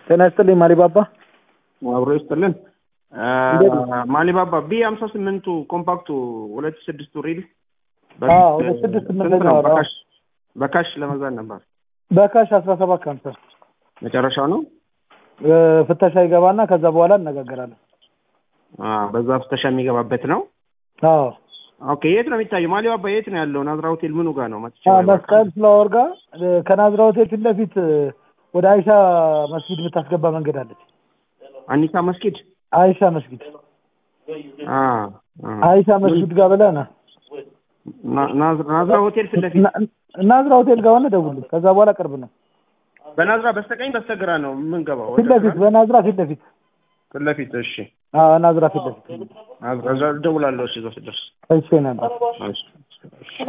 ጤና ይስጥልኝ ማሊባባ። አብሮ ይስጥልን። እንዴት ነው? ማሊባባ ቢ ሀምሳ ስምንቱ ኮምፓክቱ ሁለት ስድስቱ ሪል አዎ፣ ሁለት ስድስት ስንት ስምንተኛ ነው? ወር፣ አዎ። በካሽ በካሽ ለመግዛት ነበር። በካሽ አስራ ሰባት ከሀምሳ መጨረሻው ነው። እ፣ ፍተሻ ይገባና ከዛ በኋላ እነጋገራለን። አዎ፣ በዛ ፍተሻ የሚገባበት ነው። አዎ ኦኬ፣ የት ነው የሚታየው? ማሊባባ የት ነው ያለው? ናዝራ ሆቴል ምኑ ጋር ነው? መጥቼ አዎ፣ ባይ ባይ። መስቀል ፍላወር ጋር እ፣ ከናዝራ ሆቴል ፊት ለፊት እ፣ ወደ አይሻ መስጊድ የምታስገባ መንገድ አለች። አኒሳ መስጊድ አይሻ መስጊድ አ አ አይሻ መስጊድ ጋር ብለህ ና ና- ናዝ- ናዝራ ሆቴል ፊት ለፊት ና- ናዝራ ሆቴል ጋር ሆነ ደውልልኝ። ከዛ በኋላ ቅርብ ነው። በናዝራ በስተቀኝ በስተግራ ነው የምንገባው። ፊት ለፊት በናዝራ ፊት ለፊት ፊት ለፊት። እሺ፣ አዎ ናዝራ ፊት ለፊት ናዝራ እዛ እደውላለሁ። እሺ፣ እዛ ስደርስ እሺ ነበር እሺ።